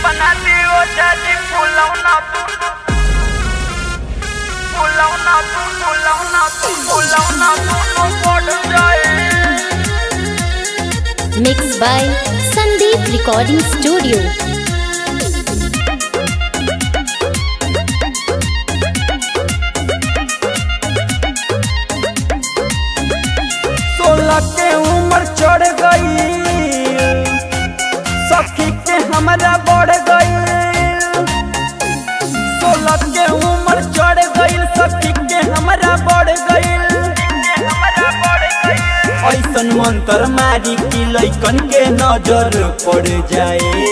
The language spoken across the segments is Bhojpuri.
बनाती हो जाजी फुलौना फुलौना फुलौना फुलौना दोनों पड़ जाए Mixed by Sandeep Recording Studio. सोलह के उम्र चढ़ गई सखी के हमरा बढ़ गई सोलह के उम्र चढ़ गई सखी के हमरा बढ़ गई ऐसन मंत्र मारी कि लैकन के नजर पड़ जाए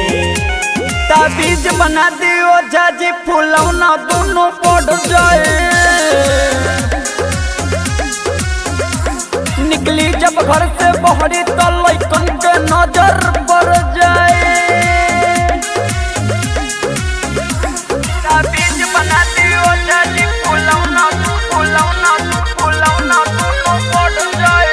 ताबीज बना दियो जाजी फुलौना दोनों पड़ जाए निकली जब घर से बहरी तो लैकन के नजर पड़ जाए ताबीज बना दियो जाजी फुलौना फुलौना फुलौना दोनों पड़ जाए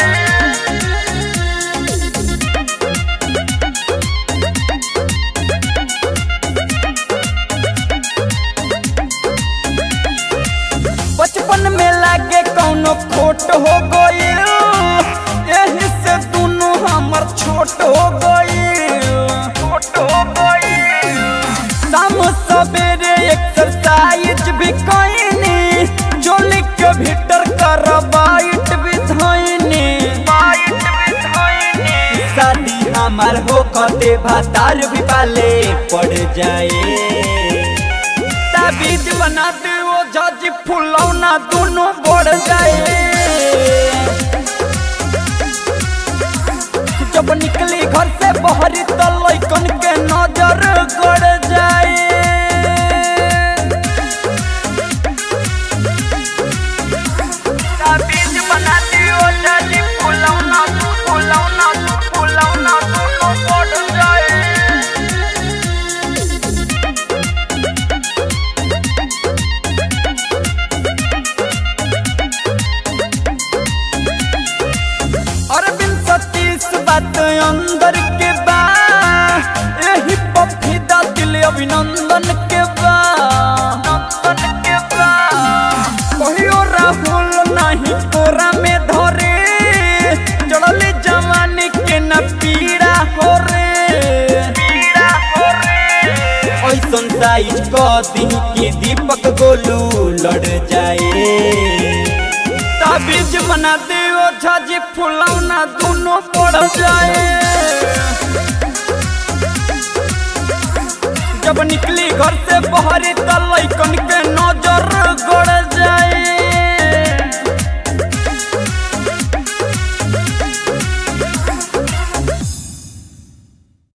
बचपन में लागे कौनो खोट हो गई यही से दोनों हमर छोट हो गई छोट हो गई शाम सवेरे एक्सरसाइज भी कईनी जो लिख के भीतर कर बाइट भी धइनी बाइट भी धइनी शादी हमार हो कते भातार भी पाले पड़ जाए ताबीज बना दे वो जज फुलौना दोनों बढ़ जाए जब निकली घर से बहरी तो लैकन के नजर गड़ जाए ताबीज बना दियो जज फुलौना फुलौना फुलौना दोनों बढ़ जाए अरविंद सतीश बात अंदर के बा यही पफिदा दिल अभिनंदन के बा नंदन के बा कहियो राहुल नहीं तोरा में धरे चढ़ले जवानी के न पीड़ा हो रे पीड़ा हो रे ऐसन साइज क दिन की दीपक गोलू लड़ जाए ताबीज बना दे ओ झाजी फुलौना दोनों पड़ जाए जब निकली घर से बहरी तो लैकन